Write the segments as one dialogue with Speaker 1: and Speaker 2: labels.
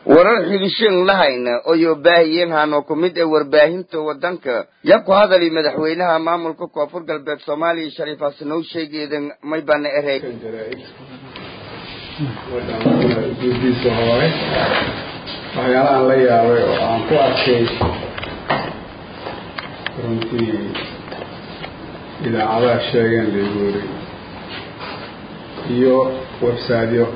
Speaker 1: warar xigishin lahayna oyo baahiyeen hano ku mid ee warbaahinta wadanka ya ku hadali madaxweynaha maamulka koonfur galbeed soomaaliya shariif xasanow sheegeedan may bana erey
Speaker 2: gudiisa hore waxyaalahaan la yaabay oo aan ku arkay runtii idaacadaha sheegeen laguuri iyo websaydyo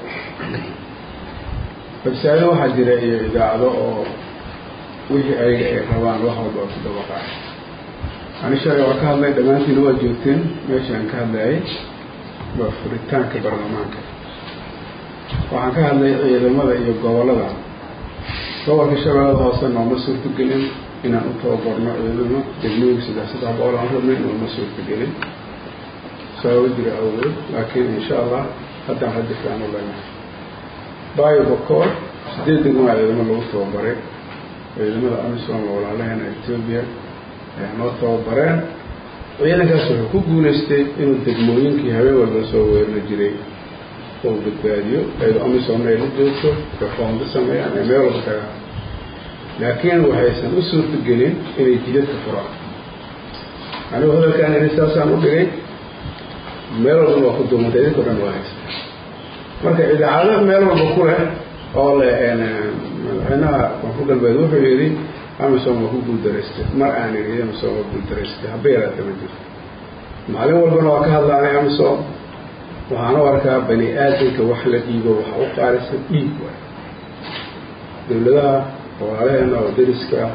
Speaker 2: websaydyo waxaa jira iyo idaacado oo wixii ayaga ay rabaan wax walba oo ku dabaqaa ani shalay waa ka hadlay dhammaantiina waa joogteen meeshaan ka hadlayay waa furitaanka baarlamaanka waxaan ka hadlay ciidamada iyo gobolada gobolka shabeellada hoose nooma suurtagelin inaan u tababarno ciidamo degmooyinka saddex saddex boqol aan rabnay nooma suurtagelin sababo jira awgeed laakiin insha allah haddaan rajo fiican u leenahay baayo bakoor sideed degmaa ciidamo lagu tababaray ciidamada amisom walaalaheena etoobiya ayaa noo tababareen ciidankaas wuxuu ku guulaystay inuu degmooyinkii habeen walba soo weerari jiray oo badbaadiyo ayadoo amisomna ay la joogto reformba sameeyaan ay meel walba tagaan laakiin waxaysan u suurtagelin inay jidadka furaan anigu hadalkaan ini saasaan u dhigay meel walba waa ku duumantay idinka o dhan waa haysta marka idaacado meel walba ku leh oo le madaxweynaha koonfur galbeed wuxuu yidhi amisom waa ku guuldaraystay mar aan idhi amisom waa guuldaraystay haba yaraata ma jirto maalin walbana waa ka hadlaanay amisom waxaan u arkaa bani aadamka wax la dhiibo waxa u qaalisan dhiig waay dawladaha walaalaheena oo dariska ah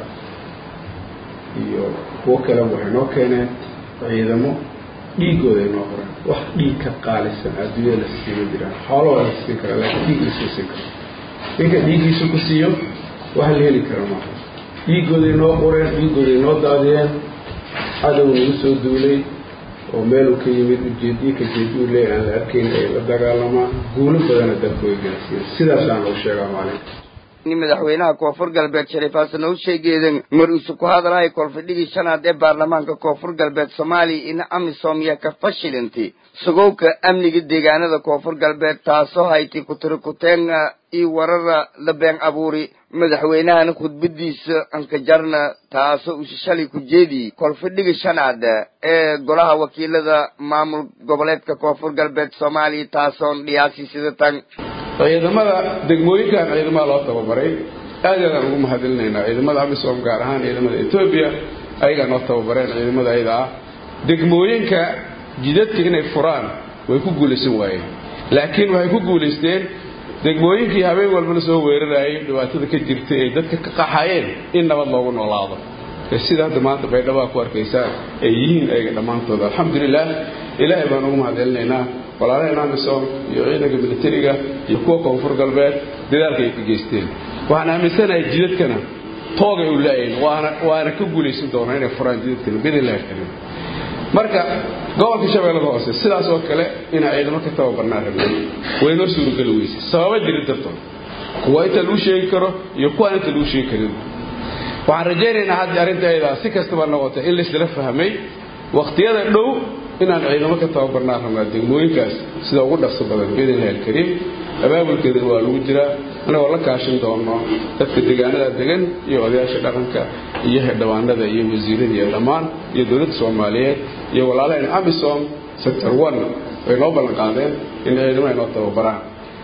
Speaker 2: iyo kuwo kaleba waxay noo keeneen ciidamo dhiigooda ay noo qoreen wax dhiig ka qaalisan adduunyada la siima jiraan xoolo waa la siin karaa laakiin dhiig lasii siin karo ninka dhiiggiisa ku siiyo wax la heli kara maaha dhiigooday noo qoreen dhiigooday noo daadiyeen cadow nagu soo duulay oo meeluu ka yimid ujeediye ka jeeduu leey aan la arkayn ay la dagaalamaan guulo badana dalka way gaarsiiyeen sidaasaan lagu sheegaa maalinka
Speaker 1: madaxweynaha koonfur galbeed shariif xasan oo sheegeedan mar isu ku hadalhay kolfadhigii shanaad ee baarlamaanka koonfur galbeed soomaaliya in amisom ya ka fashilantay sugowka amniga deegaanada koonfur galbeed taasoo hayti kutirikuteena iyo warara la been abuuri madaxweynahana khudbadiisa ankajarna taasoo usi shalay ku jeediyey kolfadhiga shanaad ee golaha wakiilada maamul goboleedka koonfur galbeed soomaaliya taasoon dhiyaasi sida tan
Speaker 2: ciidamada degmooyinkan ciidamada loo tababaray aad i aadaan ugu mahadcelinaynaa ciidamada amisom gaar ahaan ciidamada etoobiya ayagaa noo tababareen ciidamada ayada ah degmooyinka jidadka inay furaan way ku guulaysan waayeen laakiin waxay ku guulaysteen degmooyinkii habeen walba la soo weerarayay dhibaatada ka jirta ee dadka ka qaxayeen in nabad loogu noolaado sida hadda maanta baydhaba ku arkaysaan ay yihiin ayaga dhammaantooda alxamdulilah ilaahay baan ugu mahadcelinaynaa walaalaheen amisom iyo ciidanka militariga iyo kuwa koonfur galbeed dadaalka ay ka geysteen waxaan aaminsanahay jidadkana toogay u laayayn waana waana ka guulaysan doonaa inay furaan jidadkana bidillahi karim marka gobolka shabeellada hoose sidaas oo kale inaa ciidamo ka tababarnaa rabnay way noo suurageli weysay sababa jiri dartood kuwa inta lagu sheegi karo iyo kuwaan inta lagu sheegi karin waxaan rajaynaynaa haddi arrinta ayadaa si kastaba noqotay in laysla fahmay wakhtiyada dhow inaan ciidamo ka tababarnaa rabnaa degmooyinkaas sida ugu dhaqso badan biidnillahi alkariim abaabulkeedana waa lagu jiraa anagoo la kaashin doono dadka deegaanada degan iyo odayaasha dhaqanka iyo xildhibaanada iyo wasiirada iyo dhammaan iyo dowladda soomaaliyeed iyo walaalaheen amisom sector one way noo ballan qaadeen in ciidamo ay noo tababaraan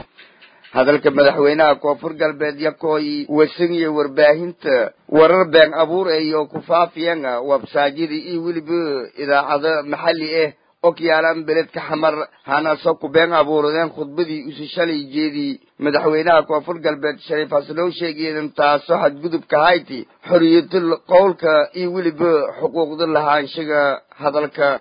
Speaker 1: hadalka madaxweynaha koonfur galbeed yakooyi wasan iyo warbaahinta warar been abuur iyo ku faafiyeen websaadyada iyo weliba idaacado maxalli ah okyaalaan beledka xamar hanaasoo ku been abuuradeen khudbadii isu shalay jeedii madaxweynaha koonfur galbeed shariif xasanow sheegeedan taasoo xadgudubka hayti xoriyatul qowlka iyo weliba xuquuqda lahaanshaga hadalka